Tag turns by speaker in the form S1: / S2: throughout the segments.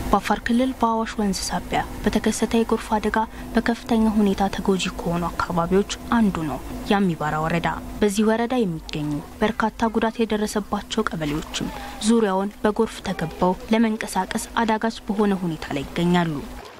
S1: በአፋር ክልል በአዋሽ ወንዝ ሳቢያ በተከሰተ የጎርፍ አደጋ በከፍተኛ ሁኔታ ተጎጂ ከሆኑ አካባቢዎች አንዱ ነው የአሚባራ ወረዳ። በዚህ ወረዳ የሚገኙ በርካታ ጉዳት የደረሰባቸው ቀበሌዎችም ዙሪያውን በጎርፍ ተከበው ለመንቀሳቀስ አዳጋች በሆነ ሁኔታ ላይ ይገኛሉ።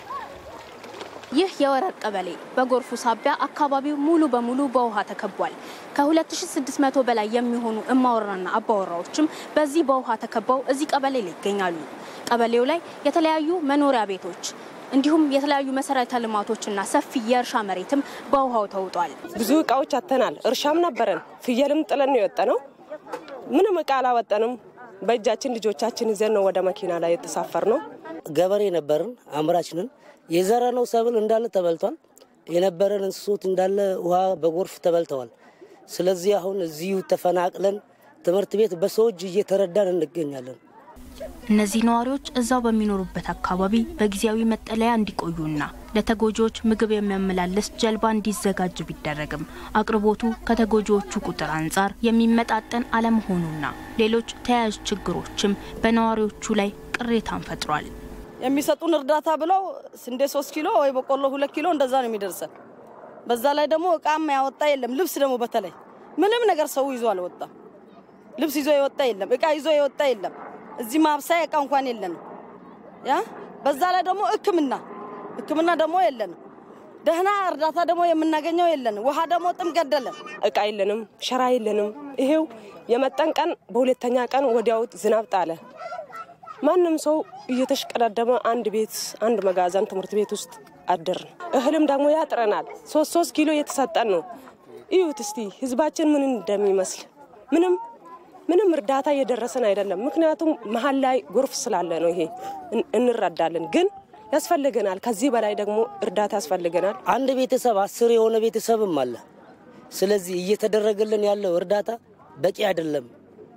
S1: ይህ የወረር ቀበሌ በጎርፉ ሳቢያ አካባቢው ሙሉ በሙሉ በውሃ ተከቧል። ከ2600 በላይ የሚሆኑ እማወራና አባወራዎችም በዚህ በውሃ ተከበው እዚህ ቀበሌ ላይ ይገኛሉ። ቀበሌው ላይ የተለያዩ መኖሪያ ቤቶች እንዲሁም የተለያዩ መሰረተ ልማቶችና ሰፊ የእርሻ መሬትም በውሃው ተውጧል።
S2: ብዙ እቃዎች አተናል። እርሻም ነበረን፣ ፍየልም ጥለን ነው የወጣ ነው። ምንም እቃ አላወጠንም። በእጃችን ልጆቻችን ይዘን ነው ወደ መኪና ላይ የተሳፈር ነው።
S3: ገበሬ ነበርን፣ አምራችንን የዘራነው ሰብል እንዳለ ተበልቷል። የነበረን እንስሶት እንዳለ ውሃ በጎርፍ ተበልተዋል። ስለዚህ አሁን እዚሁ ተፈናቅለን ትምህርት ቤት በሰው እጅ እየተረዳን እንገኛለን።
S1: እነዚህ ነዋሪዎች እዛው በሚኖሩበት አካባቢ በጊዜያዊ መጠለያ እንዲቆዩና ለተጎጂዎች ምግብ የሚያመላልስ ጀልባ እንዲዘጋጅ ቢደረግም አቅርቦቱ ከተጎጂዎቹ ቁጥር አንጻር የሚመጣጠን አለመሆኑና ሌሎች ተያያዥ ችግሮችም በነዋሪዎቹ ላይ ቅሬታን ፈጥሯል።
S4: የሚሰጡን እርዳታ ብለው ስንዴ ሶስት ኪሎ ወይ በቆሎ ሁለት ኪሎ እንደዛ ነው የሚደርሰን። በዛ ላይ ደግሞ እቃም ያወጣ የለም። ልብስ ደግሞ በተለይ ምንም ነገር ሰው ይዞ አልወጣም። ልብስ ይዞ የወጣ የለም። እቃ ይዞ የወጣ የለም። እዚህ ማብሳያ እቃ እንኳን የለንም። ያ በዛ ላይ ደግሞ ሕክምና ሕክምና ደግሞ የለንም። ደህና እርዳታ ደግሞ የምናገኘው የለንም። ውሃ ደግሞ ጥም ገደለን።
S2: እቃ የለንም፣ ሸራ የለንም። ይሄው የመጠን ቀን በሁለተኛ ቀን ወዲያው ዝናብ ጣለ። ማንም ሰው እየተሽቀዳደመ አንድ ቤት አንድ መጋዘን ትምህርት ቤት ውስጥ አደርን። እህልም ደግሞ ያጥረናል። ሶስት ሶስት ኪሎ እየተሰጠን ነው። እዩት እስቲ ህዝባችን ምን እንደሚመስል ምንም ምንም እርዳታ እየደረሰን አይደለም። ምክንያቱም መሀል ላይ ጎርፍ ስላለ ነው። ይሄ እንረዳለን፣ ግን ያስፈልገናል። ከዚህ በላይ ደግሞ እርዳታ ያስፈልገናል።
S3: አንድ ቤተሰብ አስር የሆነ ቤተሰብም አለ። ስለዚህ እየተደረገልን ያለው እርዳታ በቂ አይደለም፣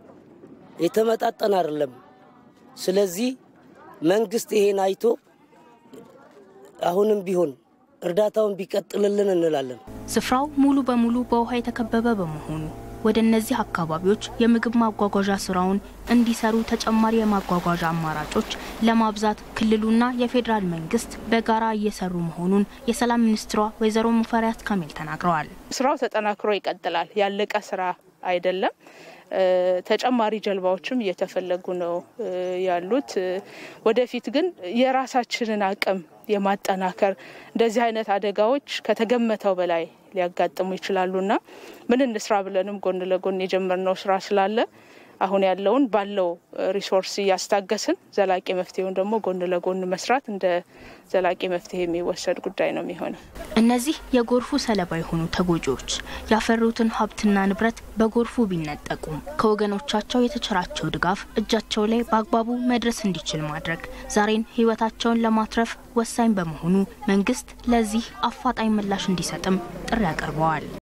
S3: የተመጣጠን አይደለም። ስለዚህ መንግስት ይሄን አይቶ አሁንም ቢሆን እርዳታውን ቢቀጥልልን እንላለን።
S1: ስፍራው ሙሉ በሙሉ በውሃ የተከበበ በመሆኑ ወደ እነዚህ አካባቢዎች የምግብ ማጓጓዣ ስራውን እንዲሰሩ ተጨማሪ የማጓጓዣ አማራጮች ለማብዛት ክልሉና የፌዴራል መንግስት በጋራ እየሰሩ መሆኑን የሰላም ሚኒስትሯ ወይዘሮ ሙፈሪያት ካሚል ተናግረዋል።
S5: ስራው ተጠናክሮ ይቀጥላል። ያለቀ ስራ አይደለም። ተጨማሪ ጀልባዎችም እየተፈለጉ ነው ያሉት። ወደፊት ግን የራሳችንን አቅም የማጠናከር እንደዚህ አይነት አደጋዎች ከተገመተው በላይ ሊያጋጥሙ ይችላሉና ምን እንስራ ብለንም ጎን ለጎን የጀመርነው ስራ ስላለ አሁን ያለውን ባለው ሪሶርስ እያስታገስን ዘላቂ መፍትሄውን ደግሞ ጎን ለጎን መስራት እንደ ዘላቂ መፍትሄ የሚወሰድ ጉዳይ ነው የሚሆነው።
S1: እነዚህ የጎርፉ ሰለባ የሆኑ ተጎጂዎች ያፈሩትን ሀብትና ንብረት በጎርፉ ቢነጠቁም ከወገኖቻቸው የተቸራቸው ድጋፍ እጃቸው ላይ በአግባቡ መድረስ እንዲችል ማድረግ ዛሬን ሕይወታቸውን ለማትረፍ ወሳኝ በመሆኑ መንግስት ለዚህ አፋጣኝ ምላሽ እንዲሰጥም ጥሪ አቅርበዋል።